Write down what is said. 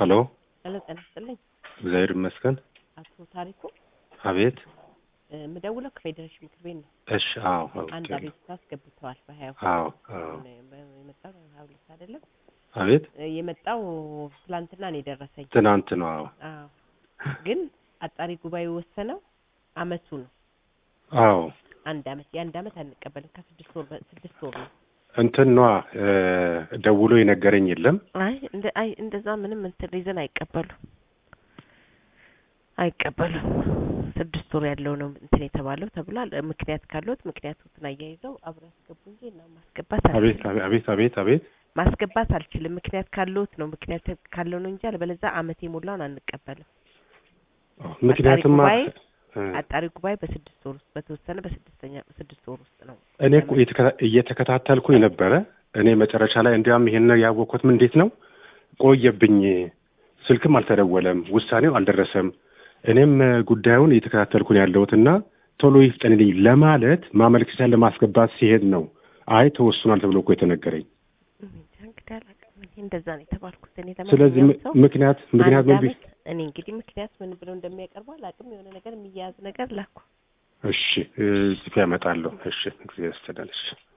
ሄሎ ሄሎ ጤና ይስጥልኝ እግዚአብሔር ይመስገን። አቶ ታሪኩ አቤት። እ፣ የምደውለው ከፌዴሬሽን ምክር ቤት ነው። እሺ። አዎ አንድ አውቄ ነው። አቤቱታ አስገብተዋል በሀያ አዎ አዎ። የመጣው ሀያ ሁለት አይደለም አቤት። እ፣ የመጣው ትላንትና ነው የደረሰኝ። ትናንት ነው። አዎ አዎ ግን አጣሪ ጉባኤ የወሰነው አመቱ ነው። አዎ። አንድ አመት የአንድ አመት አንቀበልም ከስድስት ወር በ- ስድስት ወር ነው። እንትን ነዋ እ፣ ደውሎ የነገረኝ የለም። አይ እንደ አይ እንደዛ ምንም እንትን ሪዝን አይቀበሉም አይቀበሉም። ስድስት ወር ያለው ነው እንትን የተባለው ተብሏል። እ፣ ምክንያት ካለዎት ምክንያቱን አያይዘው አብረው ያስገቡ እንጂ እና ማስገባት አቤት አልችልም አቤት አቤት አቤት። ማስገባት አልችልም። ምክንያት ካለዎት ነው ምክንያት ካለው ነው እንጂ አለበለዚያ አመት የሞላውን አንቀበልም። ምክንያቱም ጉባኤ እ፣ አጣሪ ጉባኤ በስድስት ወር ውስጥ በተወሰነ በስድስተኛ በስድስት ወር ውስጥ ነው። እኔ እኮ እየተከታ- እየተከታተልኩኝ ነበረ። እኔ መጨረሻ ላይ እንዲያውም ይሄን ያወቅኩት ምን እንዴት ነው ቆየብኝ። ስልክም አልተደወለም፣ ውሳኔው አልደረሰም። እኔም እ፣ ጉዳዩን እየተከታተልኩኝ ያለሁትና ቶሎ ይፍጠንልኝ ለማለት ማመልከቻ ለማስገባት ሲሄድ ነው አይ ተወስኗል ተብሎ እኮ የተነገረኝ። እንጃ እንግዲህ አላውቅም። እኔ እንደዛ ነው የተባልኩት። እኔ ስለዚህ ለማንኛውም ም- ሰው ምክንያት ምክንያት አንድ ምን ቢ- አመት እኔ እንግዲህ ምክንያት ምን ብለው እንደሚያቀርቡ አላውቅም። የሆነ ነገር የሚያያዝ ነገር ላኩ። እሺ እ፣ ጽፌ ያመጣለሁ። እሺ እግዚአብሔር ይስጥልኝ። እሺ